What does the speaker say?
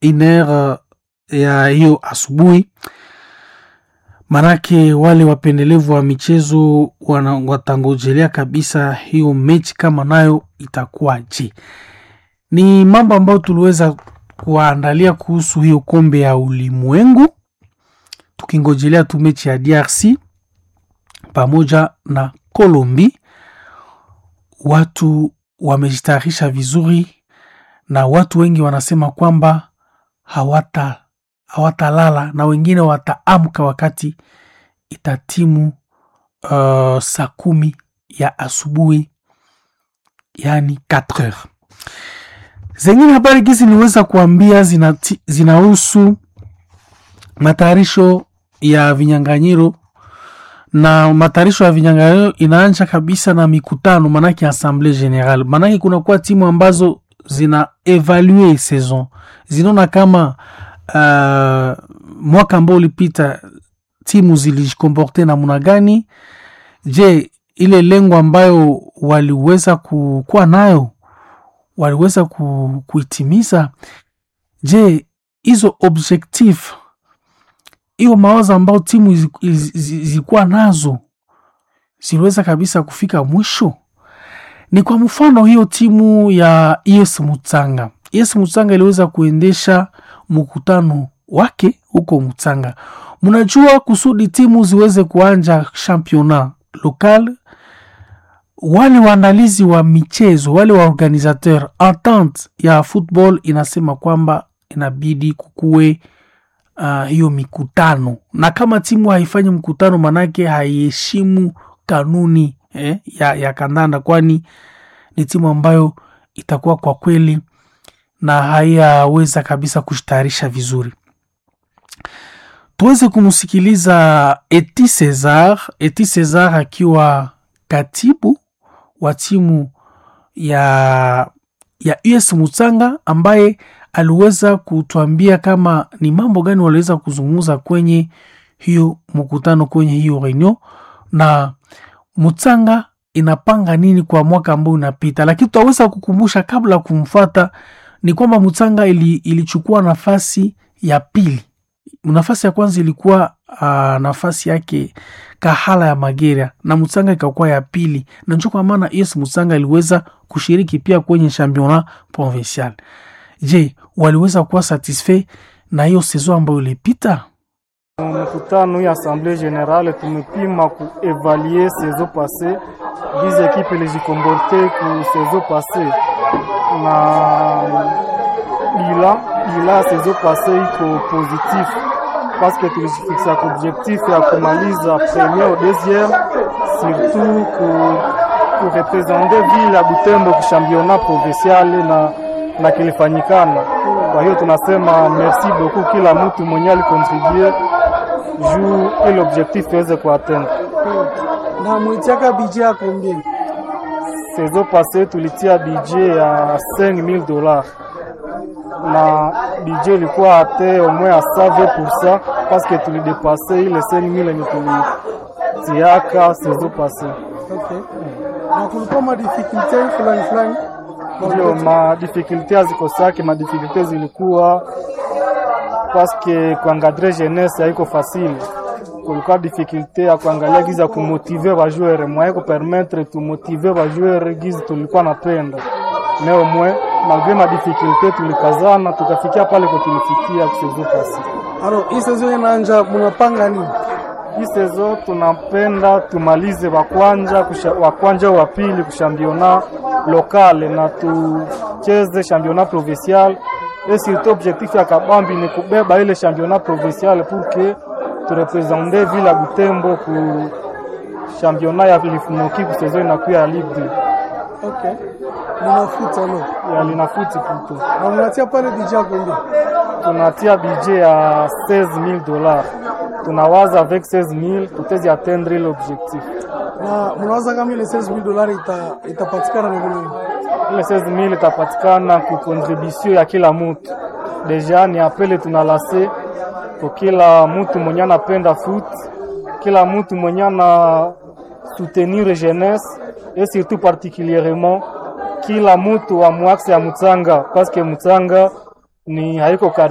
iner ya hiyo asubuhi manake wale wapendelevu wa michezo wana, watangojelea kabisa hiyo mechi kama nayo itakuwaje. Ni mambo ambayo tuliweza kuwaandalia kuhusu hiyo kombe ya ulimwengu, tukingojelea tu mechi ya DRC pamoja na Colombi. Watu wamejitayarisha vizuri na watu wengi wanasema kwamba hawata hawatalala na wengine wataamka wakati itatimu uh, saa kumi ya asubuhi yani 4 heures. Zengine habari gizi niweza kuambia zinahusu zina matayarisho ya vinyanganyiro na matayarisho ya vinyanganyiro inaanza kabisa na mikutano, manake assemblée générale, manake kunakuwa timu ambazo zina evalue saison zinaona kama uh, mwaka ambao ulipita timu zilijikomporte namna gani? Je, ile lengo ambayo waliweza kuwa nayo waliweza ku, kuitimiza? Je, hizo objectif hiyo mawazo ambayo timu zilikuwa nazo ziliweza kabisa kufika mwisho? Ni kwa mfano hiyo timu ya ES Mutsanga. ES Mutsanga iliweza kuendesha mkutano wake huko Mutsanga. Mnajua, kusudi timu ziweze kuanja championnat local, wale waandalizi wa michezo, wale wa organisateur, entente ya football inasema kwamba inabidi kukuwe uh, hiyo mikutano, na kama timu haifanyi mkutano, manake haiheshimu kanuni eh, ya, ya kandanda, kwani ni timu ambayo itakuwa kwa kweli na hayaweza kabisa kushitayarisha vizuri. Tuweze kumsikiliza Eti Cesar, Eti Cesar akiwa katibu wa timu ya, ya US Mutsanga ambaye aliweza kutuambia kama ni mambo gani waliweza kuzungumza kwenye hiyo mkutano, kwenye hiyo reunion na Mutsanga inapanga nini kwa mwaka ambao unapita, lakini tutaweza kukumbusha kabla ya kumfuata ni kwamba Mutsanga ili, ilichukua nafasi ya pili. Nafasi ya kwanza ilikuwa uh, nafasi yake Kahala ya Magera na Mutsanga ikakuwa ya pili, na ndio kwa maana yes, Mutsanga iliweza kushiriki pia kwenye championnat provincial. Je, waliweza kuwa satisfait na hiyo saison ambayo ilipita? Mkutano ya assemblée générale tumepima kuevaluer saison passée bize ekipe ilijikomporte ku saison passée na bila bila saison passée iko positif parce que tulijifixa ku objectif ya kumaliza premier au deuxième surtout ku kurepresente ville ya Butembo ku championnat provincial na na kilifanyikana. Kwa hiyo tunasema merci beaucoup kila mtu mwenye alikontribue juu ile objectif tuweze kuatteindre. Na mwitiaka budget ya combien? Saison passée tulitia budget ya 5000 dollars na budget ilikuwa ate au moins à 120% parce que tulidepase ile 5000 yenye tulitiaka saison passée. Okay. Na kulikuwa ma difficulté fulani fulani ndio madifikulte hazikosake, madifikulte zilikuwa paske kuangadre jeunesse haiko fasile. Kulikuwa difficulte ya kuangalia giza kumotive bajoueur mwaye kupermettre tumotive bajoueur gizi tulikuwa napenda neo mwe malgre madifikulte tulikazana tukafikia pale kwa tulifikia kusezo pasi. Alors, hii saison inaanja, munapanga nini? Hii saison tunapenda tumalize wakwanja wakwanja wa pili kushambiona lokale na tucheze championnat provincial et surtout objectif ya kabambi ni kubeba ile championnat provincial pour que turepresente ville ya Butembo ku championnat ya lifumoki ku saison inakuya ya Ligue 2. Okay. Munafuta no. Ya linafuti puto. Na munatia pale budget ya combien? Tunatia budget ya 16000 dollars. Tunawaza avec 16000 tutezi atteindre ile objectif. Na munawaza kama ile 16000 dollars ita itapatikana na nini? Ile 16000 itapatikana ku contribution ya kila mtu. Deja ni apele tunalase kwa kila mtu mwenye anapenda foot, kila mtu mwenye ana soutenir jeunesse et surtout particulièrement kila mtu wa mwaxe ya Mutsanga parce que Mutsanga ni haiko